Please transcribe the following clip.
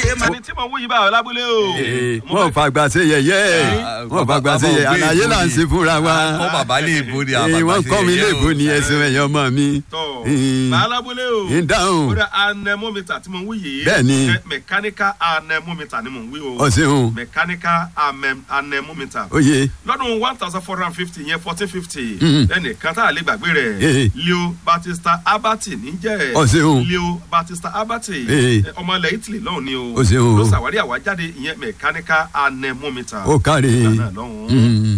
ẹni tí mo wú yìí bá ọ lábúlé o. Ee, Mo wọn ò fẹ́- fàgbà ṣe yẹ̀yẹ́ wọn ò fàgbà ṣe yẹ̀yẹ́ àlàyé là ń ṣe fúnra wa kọ́ bàbá lè bo ni Ee, àbàbà wọ́n ṣe kọ́ mi yẹ̀yẹ́ léèbó o. ni ẹ̀sìn ẹ̀yọ́ ọmọ mi. tọ̀ Ee, bá lábúlé o. ń dáhùn ó dà anemometer tí mo ń wí yìí. Bẹ́ẹ̀ni. ẹ, mechanical anemometer ni mo ń wí o. ọ̀sìn mechanical amem- anemometer. oyè lọ́dún one thousand four hundred and fifty yẹn fourteen fifty Mhm. ẹnìkan tá a lè gbàgbé Eh. rẹ̀ leo batista abati níjẹ́ Ó ṣeun. leo batista abati Eh. ẹ, ọmọ ilẹ̀ italy lọ́hùn ni o Ó ṣeun. ló ṣàwárí àwájáde ìyẹn mechanical anemometer ó kárí. Ìgbà náà lọ́hùn. Mm.